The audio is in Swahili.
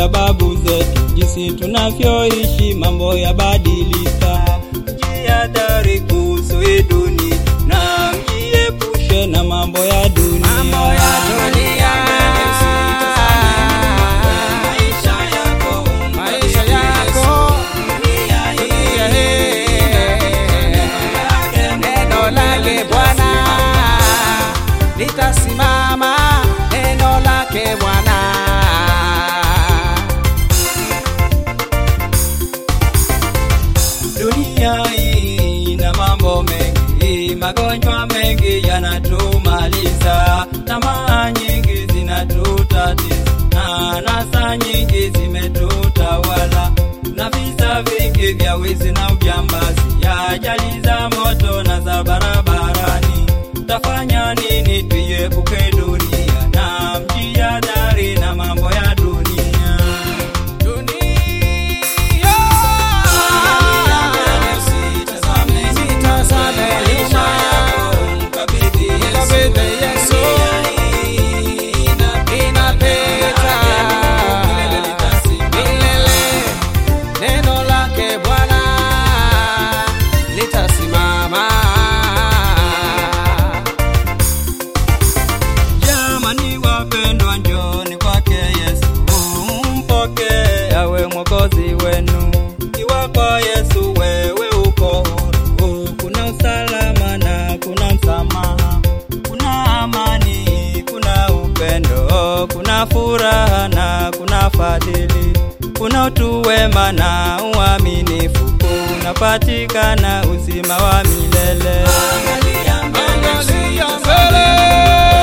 ya babu zetu, jinsi tunavyoishi mambo yabadilika. Jihadhari kuhusu hii dunia na mjiepushe na mambo ya dunia. Mambo ya dunia. Maisha yako, Maisha yako dunia hii. Neno lake Bwana litasimama, neno lake Bwana. Dunia hii ina mambo mengi, magonjwa mengi yanatumaliza, tamaa nyingi zinatutatiza, na anasa nyingi zimetutawala, na visa vingi vya wizi na ujambazi, ya ajali za moto na za barabarani. Tafanya nini tuiepuke dunia na mjihadhari na mambo ya dunia? Dunia. Sitazame nyuma. Mkabidhi Yesu. Inapita. Milele. Neno lake Bwana litasimama. Jamani wapendwa, njoni kwake Yesu, mpokee awe mwokozi wenu. Ikiwa kwa Yesu wewe uko huru, kuna usalama na kuna msamaha, kuna amani, kuna upendo, kuna furaha na kuna fadhili, kuna utu wema na uaminifu, kunapatikana uzima wa milele. Angalia mbele.